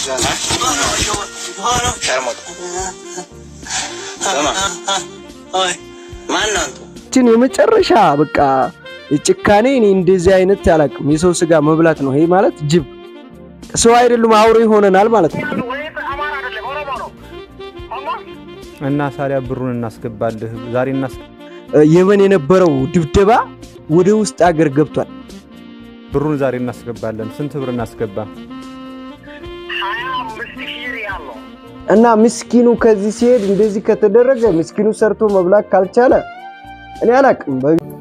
ችን የመጨረሻ በቃ ጭካኔ እኔ እንደዚህ አይነት አላውቅም። የሰው ስጋ መብላት ነው ይሄ ማለት ጅብ ሰው አይደሉም አውሬ ይሆነናል ማለት ነው። እና ሳሪያ ብሩን እናስገባልህ ዛሬ እናስ የመን የነበረው ድብደባ ወደ ውስጥ አገር ገብቷል። ብሩን ዛሬ እናስገባለን። ስንት ብር እናስገባ? እና ምስኪኑ ከዚህ ሲሄድ እንደዚህ ከተደረገ ምስኪኑ ሰርቶ መብላት ካልቻለ እኔ አላውቅም።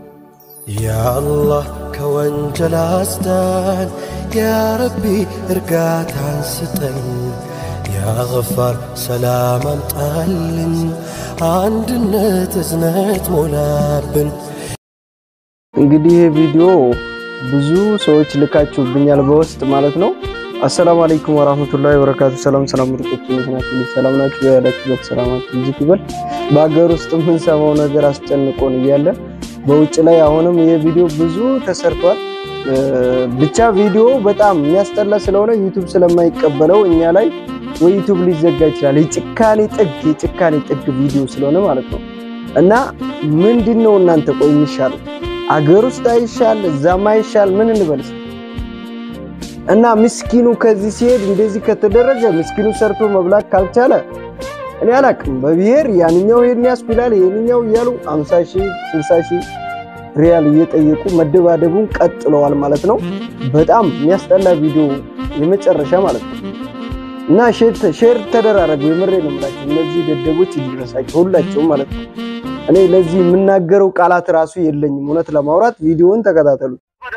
ያአላህ ከወንጀል አስዳን፣ ያረቢ እርጋታን ስጠን፣ ያገፋር ሰላም አምጣልን፣ አንድነት እዝነት ሞላብን። እንግዲህ ይህ ቪዲዮ ብዙ ሰዎች ልካችሁብኛል በውስጥ ማለት ነው። አሰላሙ አለይኩም ወራህመቱላሂ ወበረካቱ። ሰላም ሰላም ምርጦች ናችሁ? ሰላም ናችሁ? ያላችሁበት ሰላማችሁ ይብዛ ይበል። በሀገር ውስጥ የምንሰማው ነገር አስጨንቆን እያለ በውጭ ላይ አሁንም ይህ ቪዲዮ ብዙ ተሰርቷል። ብቻ ቪዲዮ በጣም የሚያስጠላ ስለሆነ ዩቱብ ስለማይቀበለው እኛ ላይ ወይ ዩቱብ ሊዘጋ ይችላል። የጭካኔ ጥግ የጭካኔ ጥግ ቪዲዮ ስለሆነ ማለት ነው። እና ምንድን ነው እናንተ ቆይ የሚሻለው አገር ውስጥ አይሻል እዛም አይሻል ምን እንበልስ? እና ምስኪኑ ከዚህ ሲሄድ እንደዚህ ከተደረገ ምስኪኑ ሰርቶ መብላት ካልቻለ እኔ አላቅም። በብሔር ያንኛው ይሄን ያስብላል ይሄንኛው እያሉ 50 ሺህ 60 ሺህ ሪያል እየጠየቁ መደባደቡን ቀጥለዋል ማለት ነው። በጣም የሚያስጠላ ቪዲዮ የመጨረሻ ማለት ነው። እና ሼር ተደራረጉ። የምሬ ነው የምላቸው እነዚህ ደደቦች ይድረሳቸው ሁላቸውም ማለት ነው። እኔ ለዚህ የምናገረው ቃላት ራሱ የለኝም። እውነት ለማውራት ቪዲዮውን ተከታተሉ።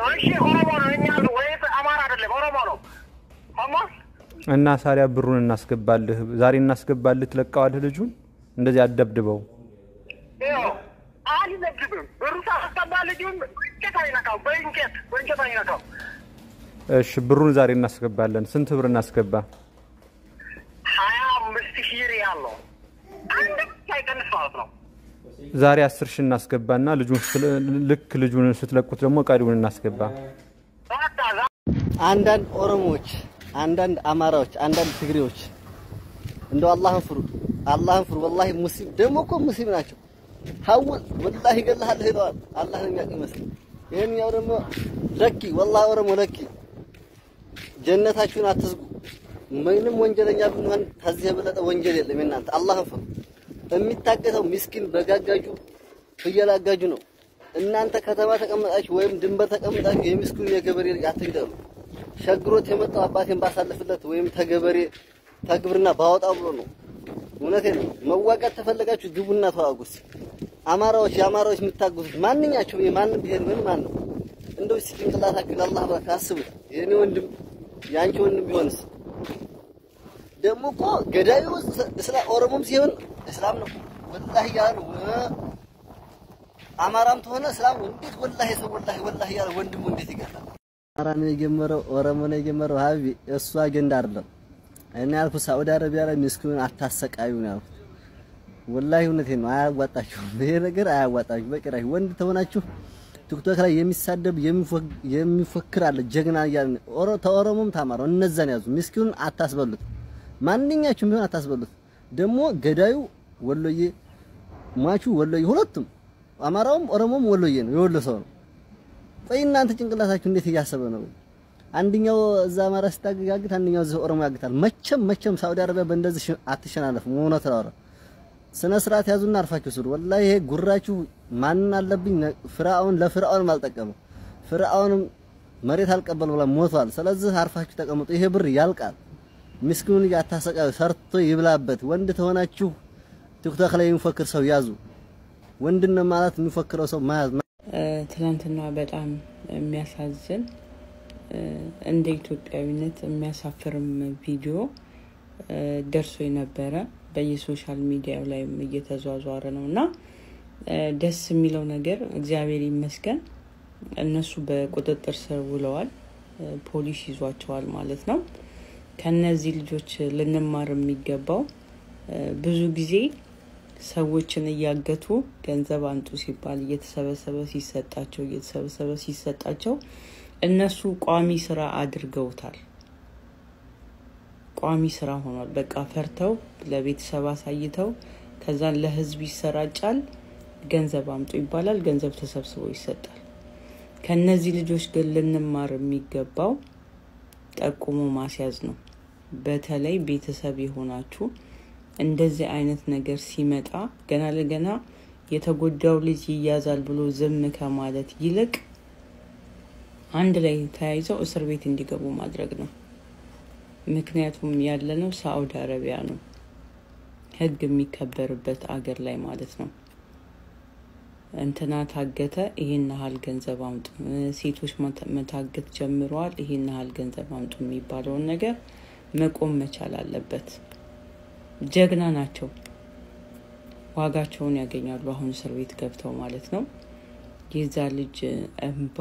እና ሳሪያ ብሩን እናስገባልህ ዛሬ እናስገባልህ። ትለቀዋለህ ልጁን እንደዚህ አደብድበው። እሺ ብሩን ዛሬ እናስገባለን። ስንት ብር እናስገባ? ዛሬ አስር ሺህ እናስገባና ልጁን ልክ ልጁን ስትለቁት ደግሞ ቀሪውን እናስገባ። አንዳንድ ኦሮሞዎች፣ አንዳንድ አማራዎች፣ አንዳንድ ትግሬዎች እንደው አላህን ፍሩ፣ አላህን ፍሩ። ወላሂ ሙስሊም ደግሞ እኮ ሙስሊም ናቸው። ሀውል ወላሂ እገልሃለሁ ይለዋል። አላህን የሚያውቅ ይመስል ይሄንኛው ደግሞ ለኪ ወላሂ ኦሮሞ ለኪ ጀነታችሁን አትዝጉ። ምንም ወንጀለኛ ብንሆን ከዚህ የበለጠ ወንጀል የለም። እናንተ አላህን ፍሩ። የሚታገተው ምስኪን በጋጋጁ ፍየል አጋጁ ነው። እናንተ ከተማ ተቀመጣችሁ ወይም ድንበር ተቀመጣችሁ የምስኪኑ የገበሬ ልጅ አትግደሉ። ሸግሮት የመጣው አባቴን ባሳልፍለት ወይም ተገበሬ ተግብርና ባወጣው ብሎ ነው። እውነቴን ነው። መዋጋት ተፈለጋችሁ ግቡና ተዋጉስ። አማራዎች የአማራዎች የምታግዙት ማንኛቸውም የማንም ብሄር ምን ማን ነው እንደው እስኪ ጭንቅላታችሁን አላህ ባካ አስቡት። የኔ ወንድም የአንቺ ወንድም ቢሆንስ ደግሞ እኮ ገዳዩ እስላም ኦሮሞም ሲሆን እስላም ነው ወላሂ ያለ ነው። አማራም ተሆነ እስላም እንዴት ወላሂ ሰው ወላሂ ወላሂ ያለ ወንድሙ እንዴት ይገላል? አማራ ነው የጀመረው፣ ኦሮሞ ነው የጀመረው። ሀቢ እሱ አጀንዳ አይደለም። እኔ ያልኩት ሳዑዲ አረቢያ ላይ ምስኪኑን አታሰቃዩ ነው ያልኩት። ወላሂ እውነቴን ነው። አያዋጣችሁም፣ ይሄ ነገር አያዋጣችሁም በጭራሽ። ወንድ ተሆናችሁ ቲክቶክ ላይ የሚሳደብ የሚፎክር አለ ጀግና እያለ ተኦሮሞም ታማራው እነዛን ያዙ። ምስኪኑን አታስበሉት። ማንኛችሁም ቢሆን አታስበሉት። ደግሞ ገዳዩ ወሎዬ፣ ሟቹ ወሎዬ፣ ሁለቱም አማራውም ኦሮሞም ወሎዬ ነው፣ የወሎ ሰው ነው። ቆይ እናንተ ጭንቅላታችሁ እንዴት እያሰበ ነው? አንደኛው እዛ አማራ ስታጋግት፣ አንደኛው እዚህ ኦሮሞ ያግታል። መቼም መቼም ሳውዲ አረቢያ በእንደዚህ አትሸናነፍም። እውነት ነው። ስነ ስርዓት ያዙና አርፋችሁ ስሩ። ወላሂ ይሄ ጉራችሁ ማንን አለብኝ። ፍርዓውን ለፍርዓውንም አልጠቀመም። ፍርዓውንም መሬት አልቀበል ብላ ሞቷል። ስለዚህ አርፋችሁ ተቀምጡ። ይሄ ብር ያልቃል። ምስኪኑን እያታሰቃዩ ሰርቶ ይብላበት። ወንድ ተሆናችሁ ቲክቶክ ላይ የሚፎክር ሰው ያዙ። ወንድን ማለት የሚፎክረው ሰው መያዝ። ትናንትና በጣም የሚያሳዝን እንደ ኢትዮጵያዊነት የሚያሳፍርም ቪዲዮ ደርሶ የነበረ በየሶሻል ሚዲያው ላይም እየተዟዟረ ነው እና ደስ የሚለው ነገር እግዚአብሔር ይመስገን እነሱ በቁጥጥር ስር ውለዋል። ፖሊስ ይዟቸዋል ማለት ነው። ከነዚህ ልጆች ልንማር የሚገባው ብዙ ጊዜ ሰዎችን እያገቱ ገንዘብ አንጡ ሲባል እየተሰበሰበ ሲሰጣቸው እየተሰበሰበ ሲሰጣቸው እነሱ ቋሚ ስራ አድርገውታል። ቋሚ ስራ ሆኗል። በቃ ፈርተው ለቤተሰብ አሳይተው ከዛን ለህዝብ ይሰራጫል። ገንዘብ አምጡ ይባላል። ገንዘብ ተሰብስቦ ይሰጣል። ከነዚህ ልጆች ግን ልንማር የሚገባው ጠቁሞ ማስያዝ ነው። በተለይ ቤተሰብ የሆናችሁ እንደዚህ አይነት ነገር ሲመጣ ገና ለገና የተጎዳው ልጅ ይያዛል ብሎ ዝም ከማለት ይልቅ አንድ ላይ ተያይዘው እስር ቤት እንዲገቡ ማድረግ ነው። ምክንያቱም ያለነው ሳዑዲ አረቢያ ነው፣ ህግ የሚከበርበት አገር ላይ ማለት ነው። እንትና ታገተ፣ ይሄን ያህል ገንዘብ አምጡ፣ ሴቶች መታገት ጀምረዋል፣ ይሄን ያህል ገንዘብ አምጡ የሚባለውን ነገር መቆም መቻል አለበት። ጀግና ናቸው፣ ዋጋቸውን ያገኛሉ። አሁን እስር ቤት ገብተው ማለት ነው። የዛ ልጅ እንባ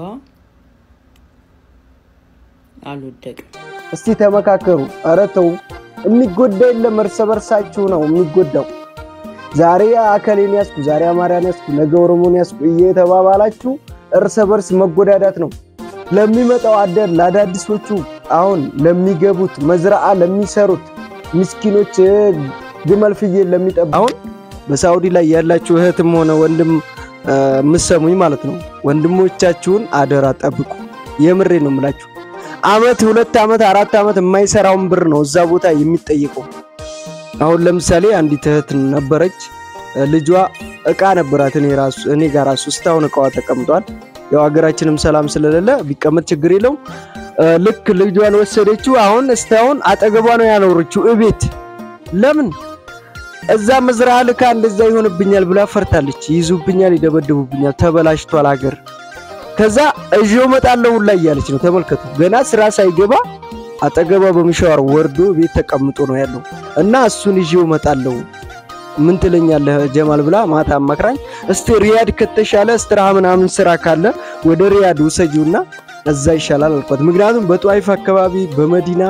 አልወደቅም። እስቲ ተመካከሩ። ኧረ ተው፣ የሚጎዳ የለም እርስ በርሳችሁ ነው የሚጎዳው። ዛሬ አከሌን ያስኩ፣ ዛሬ አማርያን ያስኩ፣ ነገ ኦሮሞን ያስኩ እየተባባላችሁ እርስ በርስ መጎዳዳት ነው። ለሚመጣው አደር ለአዳዲሶቹ አሁን ለሚገቡት መዝራአ ለሚሰሩት ምስኪኖች ግመል ፍየል ለሚጠብ አሁን በሳውዲ ላይ ያላችሁ እህትም ሆነ ወንድም ምሰሙኝ ማለት ነው። ወንድሞቻችሁን አደራ ጠብቁ። የምሬ ነው የምላችሁ። አመት ሁለት አመት አራት አመት የማይሰራውን ብር ነው እዛ ቦታ የሚጠየቀው። አሁን ለምሳሌ አንዲት እህት ነበረች። ልጇ እቃ ነበራት እኔ ራሱ እኔ ጋር ራሱ እስካሁን እቃዋ ተቀምጧል። ያው ሀገራችንም ሰላም ስለሌለ ቢቀመጥ ችግር የለውም። ልክ ልጇን ወሰደችው። አሁን እስካሁን አጠገቧ ነው ያኖረችው እቤት። ለምን እዛ መዝራ ልካ እንደዛ ይሆንብኛል ብላ ፈርታለች። ይይዙብኛል፣ ይደበድቡብኛል፣ ተበላሽቷል ሀገር። ከዛ እዚሁ እመጣለሁ ሁላ እያለች ነው። ተመልከቱ። ገና ስራ ሳይገባ አጠገቧ በሚሻወር ወርዶ ቤት ተቀምጦ ነው ያለው እና እሱን ይዤው እመጣለሁ ምን ትለኛለህ ጀማል ብላ ማታ አማክራኝ፣ እስቲ ሪያድ ከተሻለ እስትራሃ ምናምን ስራ ካለ ወደ ሪያድ ውሰጂውና እዛ ይሻላል አልኳት። ምክንያቱም በጧይፍ አካባቢ በመዲና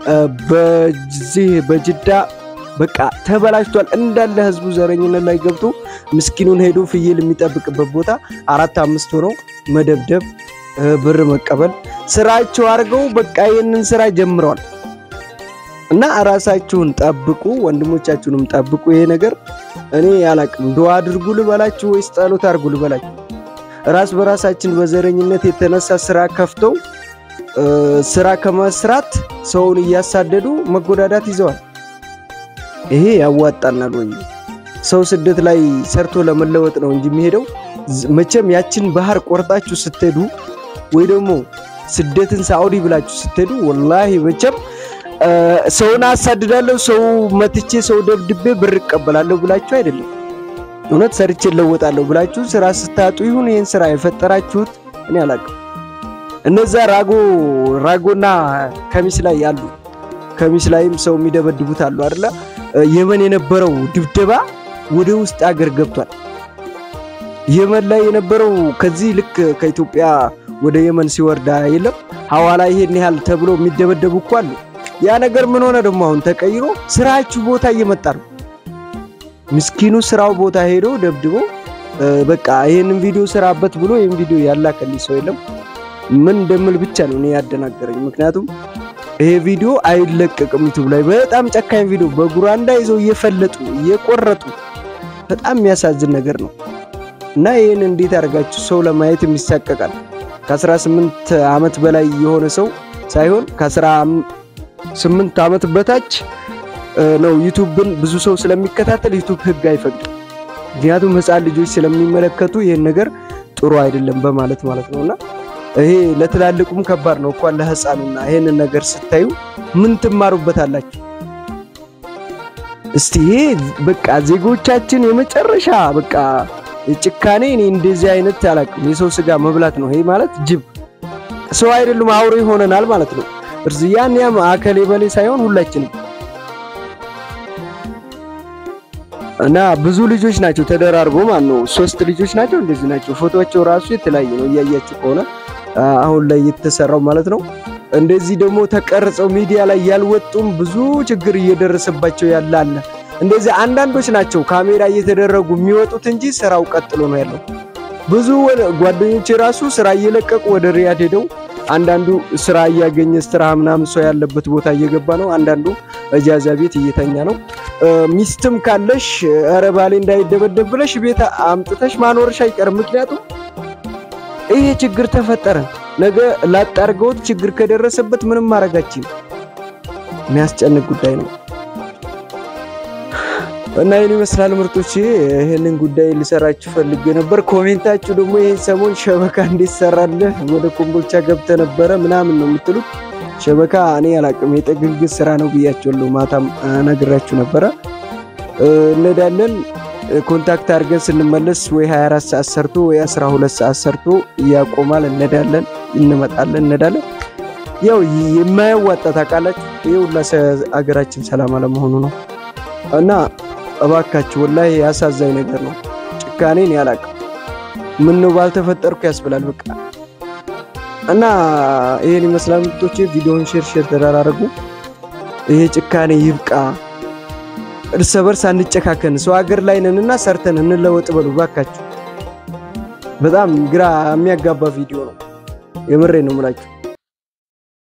በዚህ በጅዳ በቃ ተበላሽቷል እንዳለ ህዝቡ ዘረኝነት ላይ ገብቶ ምስኪኑን ሄዶ ፍየል የሚጠብቅበት ቦታ አራት አምስት ሆኖ መደብደብ፣ ብር መቀበል ስራቸው አድርገው በቃ ይህንን ስራ ጀምረዋል። እና ራሳችሁን ጠብቁ፣ ወንድሞቻችሁንም ጠብቁ። ይሄ ነገር እኔ ያላቅም ዱዓ አድርጉ ልበላችሁ ወይስ ጸሎት አድርጉ ልበላችሁ? ራስ በራሳችን በዘረኝነት የተነሳ ስራ ከፍተው ስራ ከመስራት ሰውን እያሳደዱ መጎዳዳት ይዘዋል። ይሄ ያዋጣናል ወይ? ሰው ስደት ላይ ሰርቶ ለመለወጥ ነው እንጂ የሚሄደው መቼም ያችን ባህር ቆርጣችሁ ስትሄዱ ወይ ደግሞ ስደትን ሳዑዲ ብላችሁ ስትሄዱ ወላሂ መቼም ሰውን አሳድዳለሁ፣ ሰው መትቼ፣ ሰው ደብድቤ ብር እቀበላለሁ ብላችሁ አይደለም። እውነት ሰርቼ እለወጣለሁ ብላችሁ ስራ ስታጡ ይሁን ይህን ስራ የፈጠራችሁት እኔ አላውቅም። እነዛ ራጎ ራጎና ከሚስ ላይ ያሉ ከሚስ ላይም ሰው የሚደበድቡት አሉ አይደለ? የመን የነበረው ድብደባ ወደ ውስጥ አገር ገብቷል። የመን ላይ የነበረው ከዚህ ልክ ከኢትዮጵያ ወደ የመን ሲወርዳ የለም ሐዋላ ይሄን ያህል ተብሎ የሚደበደቡ እኮ አሉ። ያ ነገር ምን ሆነ ደግሞ አሁን ተቀይሮ ስራችሁ ቦታ እየመጣ ነው። ምስኪኑ ስራው ቦታ ሄዶ ደብድቦ በቃ ይሄንን ቪዲዮ ስራበት ብሎ ይሄን ቪዲዮ ያላከልኝ ሰው የለም። ምን እንደምል ብቻ ነው እኔ ያደናገረኝ። ምክንያቱም ይሄ ቪዲዮ አይለቀቅም ዩቲዩብ ላይ በጣም ጨካኝ ቪዲዮ በጉራንዳ ይዘው እየፈለጡ እየቆረጡ በጣም የሚያሳዝን ነገር ነው እና ይህን እንዴት አድርጋችሁ ሰው ለማየት የሚሳቀቃል። ከ18 ዓመት በላይ የሆነ ሰው ሳይሆን ከ18 ዓመት በታች ነው ዩቱብን ብዙ ሰው ስለሚከታተል ዩቱብ ህግ አይፈቅድም። ምክንያቱም ህፃን ልጆች ስለሚመለከቱ ይህን ነገር ጥሩ አይደለም በማለት ማለት ነውና ይሄ ለትላልቁም ከባድ ነው እንኳን ለህፃኑና ይሄንን ነገር ስታዩ ምን ትማሩበታላችሁ? እስቲ ይሄ በቃ ዜጎቻችን የመጨረሻ በቃ ጭካኔ እኔ እንደዚህ አይነት አላውቅም። የሰው ስጋ መብላት ነው ይሄ ማለት ጅብ ሰው አይደሉም አውሬ ሆነናል ማለት ነው። እርዝ ያን ያም አከሌ በሌ ሳይሆን ሁላችንም እና ብዙ ልጆች ናቸው ተደራርቦ ማለት ነው። ሶስት ልጆች ናቸው እንደዚህ ናቸው። ፎቶቸው ራሱ የተለያየ ነው እያያችሁ ከሆነ አሁን ላይ የተሰራው ማለት ነው። እንደዚህ ደግሞ ተቀርጸው ሚዲያ ላይ ያልወጡም ብዙ ችግር እየደረሰባቸው ያለ አለ። እንደዚህ አንዳንዶች ናቸው ካሜራ እየተደረጉ የሚወጡት እንጂ ስራው ቀጥሎ ነው ያለው። ብዙ ጓደኞች ራሱ ስራ እየለቀቁ ወደ ሪያድ ሄደው አንዳንዱ ስራ እያገኘ ስራ ምናምን ሰው ያለበት ቦታ እየገባ ነው። አንዳንዱ እጃዛ ቤት እየተኛ ነው። ሚስትም ካለሽ ኧረ ባሌ እንዳይደበደብ ብለሽ ቤት አምጥተሽ ማኖርሽ አይቀርም። ምክንያቱም ይሄ ችግር ተፈጠረ፣ ነገ ላጣርገውት ችግር ከደረሰበት ምንም ማድረጋችን የሚያስጨንቅ ጉዳይ ነው እና ይህን ይመስላል ምርጦች። ይህንን ጉዳይ ልሰራችሁ ፈልጌ ነበር። ኮሜንታችሁ ደግሞ ይህን ሰሞን ሸበካ እንዴት ሰራለህ ወደ ኮምቦልቻ ገብተ ነበረ ምናምን ነው የምትሉት። ሸበካ እኔ አላቅም የጥግግ ስራ ነው ብያቸዋለሁ። ማታም ነግራችሁ ነበረ። እንሄዳለን ኮንታክት አድርገን ስንመለስ ወይ 24 ሰዓት ሰርቶ ወይ 12 ሰዓት ሰርቶ ያቆማል። እንሄዳለን፣ እንመጣለን፣ እንሄዳለን። ያው የማያዋጣ ታውቃላችሁ። ይህ ሁላ አገራችን ሰላም አለመሆኑ ነው እና እባካችሁ ወላሂ ያሳዛኝ ነገር ነው። ጭካኔን ያላቅም ምን ነው ባልተፈጠርኩ ያስብላል። በቃ እና ይሄን ይመስላል ምርጦቼ። ቪዲዮውን ሼር ሼር ተደራረጉ። ይሄ ጭካኔ ይብቃ። እርስ በርስ አንጨካከን። ሰው ሀገር ላይ ነንና ሰርተን እንለወጥ በሉ ባካችሁ። በጣም ግራ የሚያጋባ ቪዲዮ ነው። የምሬ ነው የምላችሁ።